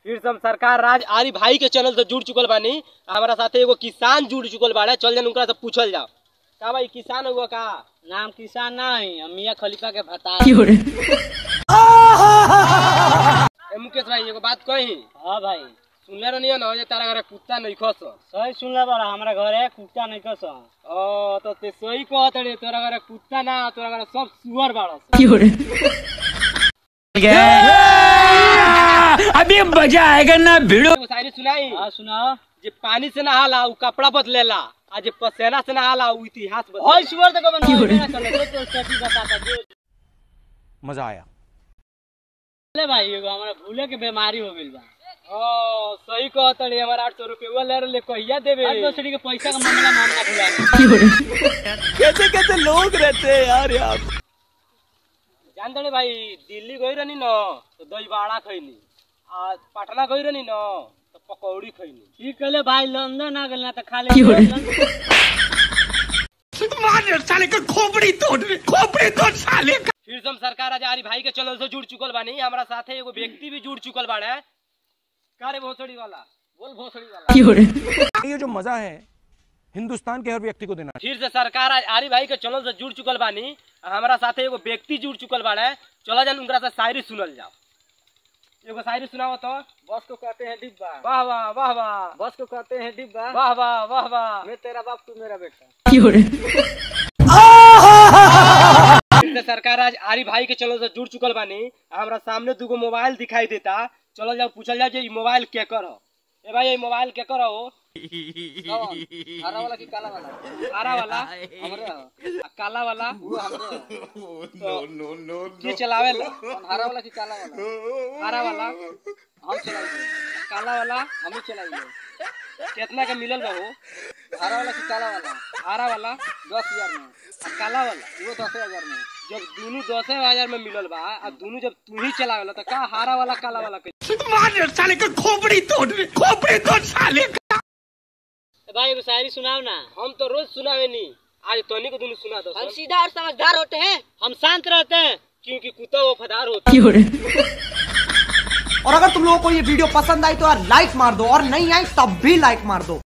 फिर से हम सरकार राज आरी भाई के चैनल से जुड़ चुकल बानी हमारा साथे एगो किसान जुड़ चुकल बाड़े चल जान उनका से पूछल जाओ का भाई किसान हुआ का नाम किसान ना है हम मियाँ खलीफा के भता ए मुकेश भाई एगो बात कही हाँ भाई सुनले रहनी ना जे तारा घरे कुत्ता नहीं खस सही सुनले बड़ा हमारा घरे कुत्ता नहीं कस ओ तो ते सही कहत रे तोरा घरे कुत्ता ना तोरा घरे सब सुअर बाड़स अभी मजा आएगा ना भिड़ो एगो शायरी सुनाई हाँ सुनाओ जे पानी से नहाला उ कपड़ा बदलेला आ जे पसेना से नहाला उ इतिहास और बदलेला सुअर तक बंद ना चले जो तो सही बताता जो मजा आया ले भाई एगो हमारा भूले के बीमारी हो गइल बा ओ सही कहत रे हमारा आठ सौ रुपया ले ले कहिया देबे आज दूसरी के पैसा का मामला मामला खुला कैसे कैसे लोग रहते हैं यार यार जान तड़े भाई दिल्ली गई रहनी न तो दही बाड़ा खैनी आ पटना गई रहनी न तो पकौड़ी खैनी ठीक कहले भाई लंदन आ गेल ना तो खाली मार साले का खोपड़ी तोड़ खोपड़ी तोड़ साले का फिर से हम सरकार आजारी भाई के चैनल से जुड़ चुकल बानी हमारा साथे एगो व्यक्ति भी जुड़ चुकल बाड़े का रे भोसड़ी वाला बोल भोसड़ी वाला ये जो मजा है हिंदुस्तान के हर व्यक्ति को देना फिर से सरकार आज आरी भाई के चैनल से जुड़ चुकल बानी हमारा साथे एगो व्यक्ति जुड़ चुकल बाड़े चला जान उनका से शायरी सुनल जाओ एगो शायरी सुनाओ तो बस को कहते हैं डिब्बा वाह वाह वाह वाह बस को कहते हैं डिब्बा वाह वाह वाह वाह मैं तेरा बाप तू मेरा बेटा फिर से सरकार आज आरी भाई के चैनल से जुड़ चुकल बानी हमारा सामने दूगो मोबाइल दिखाई देता चलो जाओ पूछल जाओ जे ई मोबाइल के कर हो ए भाई ये मोबाइल के कर हो हरा वाला की काला वाला हरा वाला हमरे हो आ काला वाला वो हमरे हो तो की चलावे ला कौन हरा वाला की काला वाला हरा वाला हम चलाइए काला वाला हम ही चलाइए कितना के मिलल बा हो हरा वाला की काला वाला हरा वाला दस हजार में आ काला वाला वो दस हजार में जब दोनों दस हजार में मिलल बा आ दोनों जब तू ही चलावेला तो का हरा वाला काला वाला के मार साले का खोपड़ी तोड़ खोपड़ी तोड़ साले का भाई एगो शायरी सुनाओ ना हम तो रोज सुनावे नी आज तोनी को दोनों सुना दो हम सीधा और समझदार होते हैं हम शांत रहते हैं क्योंकि कुत्ता वफादार होता है और अगर तुम लोगों को ये वीडियो पसंद आई तो यार लाइक मार दो और नहीं आई तब भी लाइक मार दो